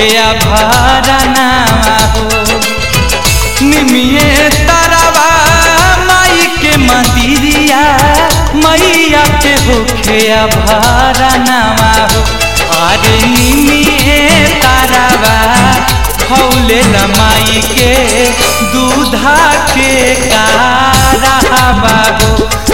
होखे भरनावा हो निमिये तरवा माई के मंदिरिया मैया के होखे भरनावा हो अरे निमिये तरवा खौले माई के दूधा के कारहवा हो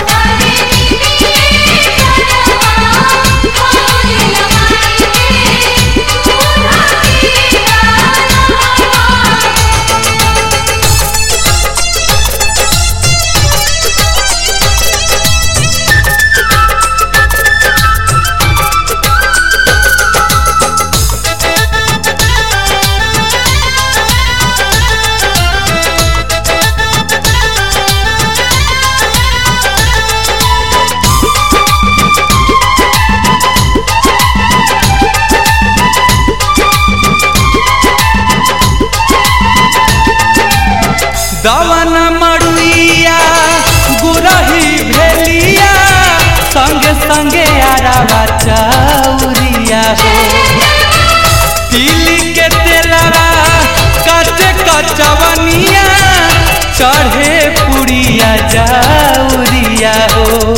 दवन मड़ुइया गुरही भेलिया संगे संगे आरावा चौरिया हो तिली के तेलवा कचे कचवनिया चढ़े पुड़िया जाउरिया हो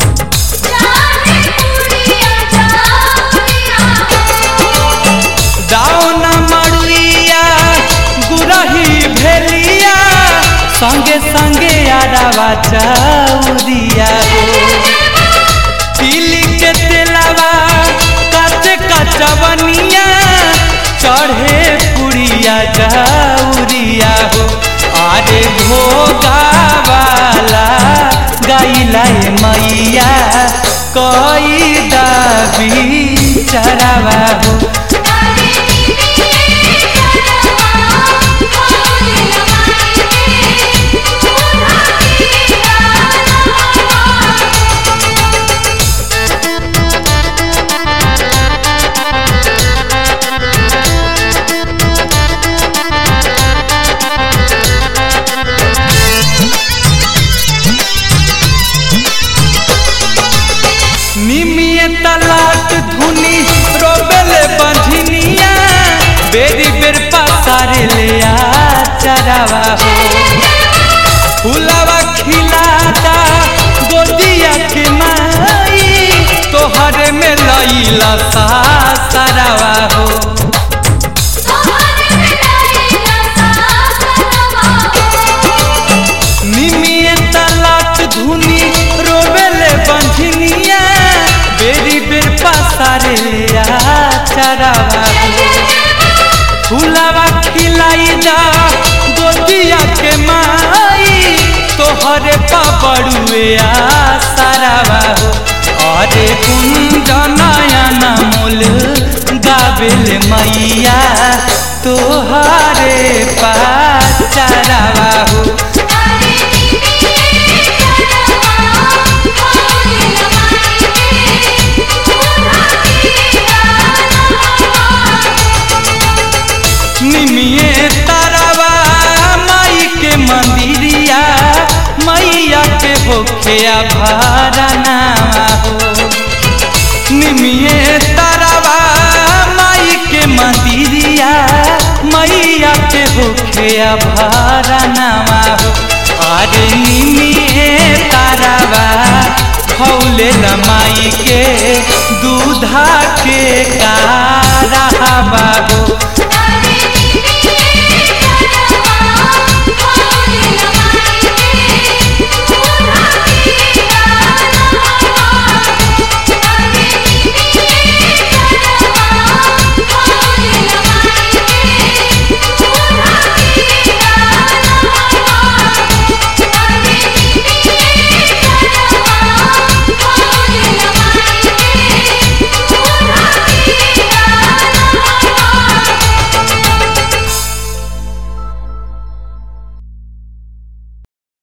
दाउन मड़ुइया गुरही भेलिया संगे संगे आरावा चौरिया हो तिली के तेलवा कचे कचवनिया चढ़े पुड़िया जाउरिया हो अरे भोगा वाला गैला मैया कई दाबी चरावा हो निमिये तलाक धुनी रोबेले बंझनिया बेरी बेर पसारे ले आ चरावा हो फुलावा खिलाता गोदिया के माई तोहरे में लईला सा सरावा हो निमिये तलाक धुनी रोबेले बंझनिया बेरी बेर पसारे ले आ चरावा हो फुलावा खिलाई जा गोदिया के माई तोहरे पबड़ुए सारावा हो अरे कुंजनयन मोल गाबिल मैया तोहरे पाचरावा हो निमिये तारावा माई के मंदिरिया मैया के होखे भरनावा हो निमिये तारावा माई के मंदिरिया मैया के होखे भरनावा हो अरे निमिये तारावा खौले माई के दूधा के कारहवा हो